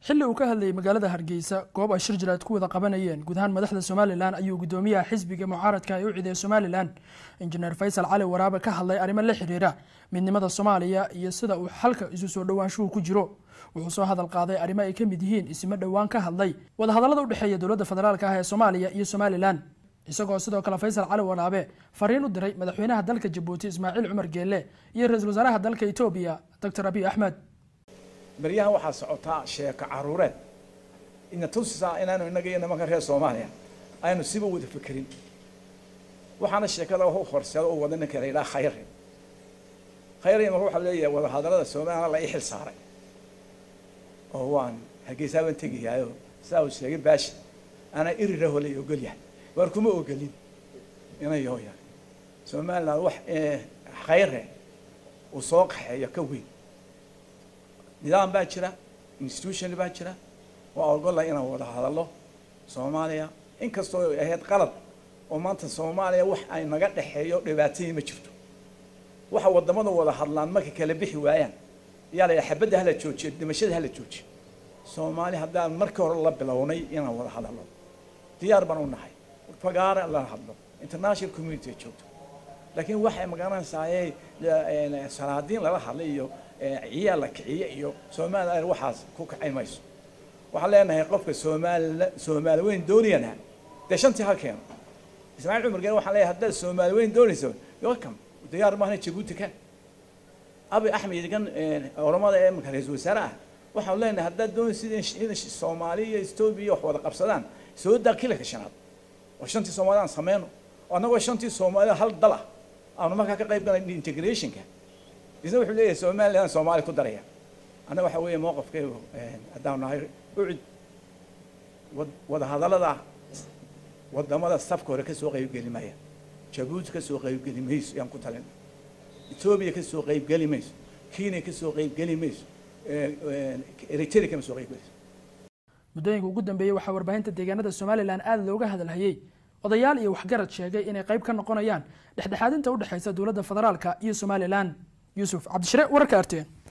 xilli uu ka hadlayay magaalada hargeysa goob ay shir jiraad ku wada qabanayeen guud ahaan madaxda somalilan ayuu gudoomiyaha xisbiga mucaaradka ee u ciiday somalilan injineer faysal cali waraabe ka hadlay arrimo la xiriira midnimada soomaaliya iyo sida uu xalka isu soo dhowaanshuhu ku jiro wuxuu soo hadal qaaday arrimo ay ka mid yihiin isimo dhowaan ka hadlay wadahadallada udhexeeya dowladda federaalka ah ee soomaaliya iyo somalilan isagoo sidoo kale faysal cali waraabe fariin u diray madaxweynaha dalka jabuuti ismaaciil cumar geelle iyo ra-iisul wasaaraha dalka etoobiya doctor abiy axmed baryahan waxaa socotaa sheeko caruureed ina tusisaa inaanu innaga iyo nimanka reer soomaaliya aynu siba wada fekerin waxaana sheekada u horseeda u wada ninka la yidhaha khayre khayre marka waxaa leeyahay wadahadallada soomaliya la ii xil saaray oo waan hargeysaa baan tegayaayo sidaa uu sheegay baashi anaa iriraho lay ogol yahay waar kuma ogolin inayo yahay somaliland wax khayre uu soo qaxeeyo ka weyn nidaam baa jira institution baa jira waa ogola inaan wada hadallo soomaaliya inkastoo ahayd qalad oo maanta soomaaliya wax ay naga dhexeeyo dhibaatayii ma jirto waxa wadamada wada hadlaan markay kala bixi waayaan yaa la xabadda hala joojiyo dhimashada hala joojiyo soomaali haddaan markii hore la bilownay inaan wada hadallo diyaar baan u nahay fagaara la hadlo international community joogto laakiin waxay magaranaysaayey salaadiin lala hadlay iyo ciyaal la kiciye iyo somalilan waxaas ku kacay mayso waxaan leenahay qofka soomaali soomaali weyn doonayana dee shantii ha keeno ismaaciil cumar geen waxaan leeyahay haddaad soomaali weyn doonayso welcome diyaar maahna jabuuti ka abi axmed kan oramada ee imika ra-iisul wasaare ah waxaan leenahay haddaad doonaysid in soomaali iyo etoobiya wax wada qabsadaan soo daa kilanka shanaad oo shantii soomaali aan sameyno oo annagoo shantii soomaali hal dal ah aanu markaa ka qayb galay integrationka isna wuxuu leeyahay somaliland soomaali ku daraya annaga waxa weeye mowqafkeegu haddaanu nahay ucid wadahadallada wadamada safka hore kasoo qaybgeli maya jabuuti kasoo qaybgeli mayso yaan ku talin etoobiya kasoo qaybgeli mayso kenya kasoo qaybgeli mayso eritrea kama soo qaybgelayso muddooyinka ugu dambeeyey waxaa warbaahinta deegaanada somalilan aada looga hadalhayey odayaal iyo waxgarad sheegay inay qayb ka noqonayaan dhexdhexaadinta udhexeysa dowladda federaalka iyo somalilan yuusuf cabdishire wararka arteen